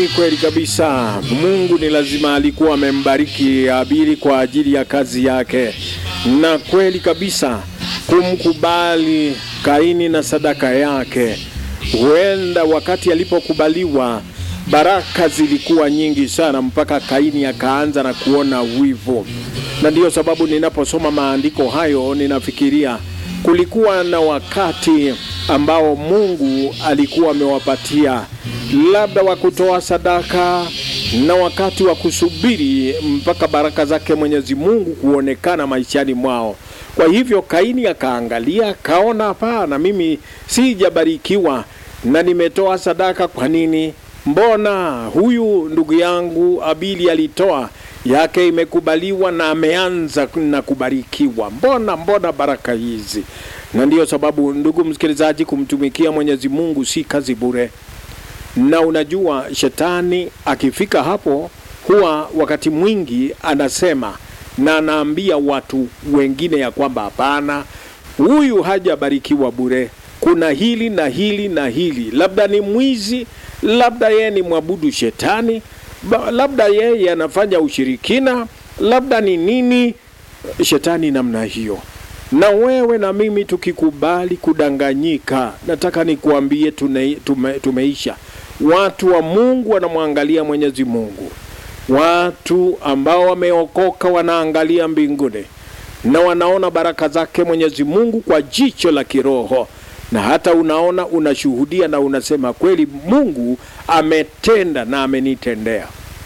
Ni kweli kabisa, Mungu ni lazima alikuwa amembariki Habili kwa ajili ya kazi yake, na kweli kabisa kumkubali Kaini na sadaka yake. Huenda wakati alipokubaliwa baraka zilikuwa nyingi sana, mpaka Kaini akaanza na kuona wivu, na ndiyo sababu ninaposoma maandiko hayo ninafikiria kulikuwa na wakati ambao Mungu alikuwa amewapatia labda wa kutoa sadaka na wakati wa kusubiri mpaka baraka zake Mwenyezi Mungu kuonekana maishani mwao. Kwa hivyo Kaini akaangalia, kaona, hapana, mimi sijabarikiwa na nimetoa sadaka. Kwa nini? Mbona huyu ndugu yangu Habili alitoa yake imekubaliwa na ameanza na kubarikiwa? Mbona mbona baraka hizi? Na ndiyo sababu, ndugu msikilizaji, kumtumikia Mwenyezi Mungu si kazi bure na unajua shetani akifika hapo huwa wakati mwingi anasema na anaambia watu wengine ya kwamba hapana, huyu hajabarikiwa bure, kuna hili na hili na hili, labda ni mwizi, labda yeye ni mwabudu shetani, ba- labda yeye anafanya ushirikina, labda ni nini, shetani namna hiyo. Na wewe na mimi tukikubali kudanganyika, nataka nikuambie tune, tume, tumeisha. Watu wa Mungu wanamwangalia Mwenyezi Mungu. Watu ambao wameokoka wanaangalia mbinguni na wanaona baraka zake Mwenyezi Mungu kwa jicho la kiroho, na hata unaona, unashuhudia na unasema kweli, Mungu ametenda na amenitendea.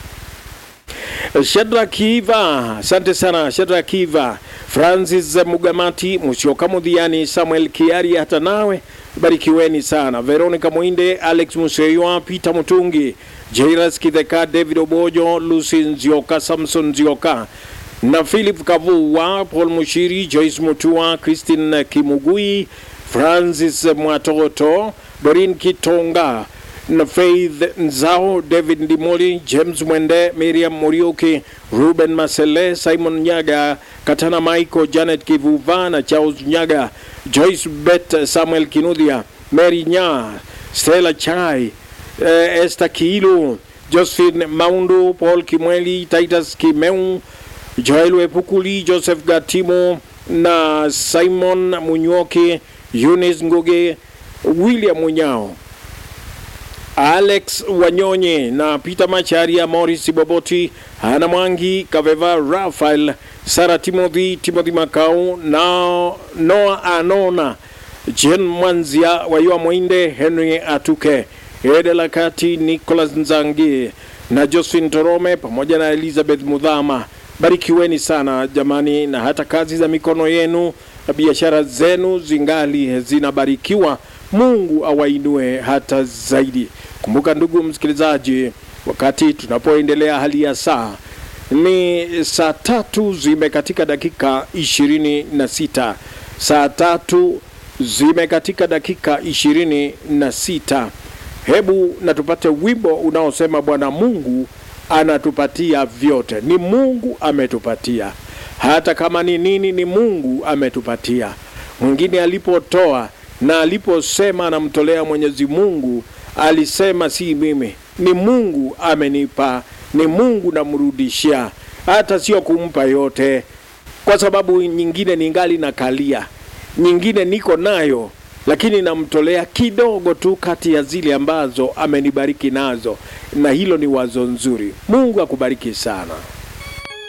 Shadrack Kiva, asante sana Shadrack Kiva, Francis Mugamati, Musyoka Mudhiani, Samuel Kiari, hata nawe barikiweni sana. Veronica Mwinde, Alex Museywa, Peter Mutungi, Jairus Kitheka, David Obojo, Lucy Nzioka, Samson Nzioka na Philip Kavuwa, Paul Mushiri, Joyce Mutua, Christine Kimugui, Francis Mwatoto, Dorin Kitonga na Faith Nzao, David Ndimoli, James Mwende, Miriam Muriuki, Ruben Masele, Simon Nyaga, Katana Michael, Janet Kivuva na Charles Nyaga, Joyce Bet, Samuel Kinuthia, Mary Nya, Stella Chai, eh, Esther Kiilu, Josephine Maundu, Paul Kimweli, Titus Kimeu, Joel Wepukuli, Joseph Gatimo na Simon Munyoki, Eunice Nguge, William Munyao, Alex Wanyonye na Peter Macharia, Morris Boboti, Hana Mwangi, Kaveva Rafael, Sara Timothy, Timothy Makau na Noah Anona, Jen Mwanzia, Wayua Mwinde, Henry Atuke, Edela Kati, Nicholas Nzangi na Josephine Torome pamoja na Elizabeth Mudhama. Barikiweni sana jamani, na hata kazi za mikono yenu na biashara zenu zingali zinabarikiwa. Mungu awainue hata zaidi. Kumbuka ndugu msikilizaji, wakati tunapoendelea hali ya saa ni saa tatu zimekatika dakika ishirini na sita saa tatu zimekatika dakika ishirini na sita Hebu na tupate wimbo unaosema Bwana Mungu anatupatia vyote. Ni Mungu ametupatia, hata kama ni nini, ni Mungu ametupatia. Mwingine alipotoa na aliposema anamtolea Mwenyezi Mungu, alisema si mimi, ni Mungu amenipa, ni Mungu namrudishia, hata sio kumpa yote, kwa sababu nyingine ningali nakalia, nyingine niko nayo lakini namtolea kidogo tu kati ya zile ambazo amenibariki nazo, na hilo ni wazo nzuri. Mungu akubariki sana.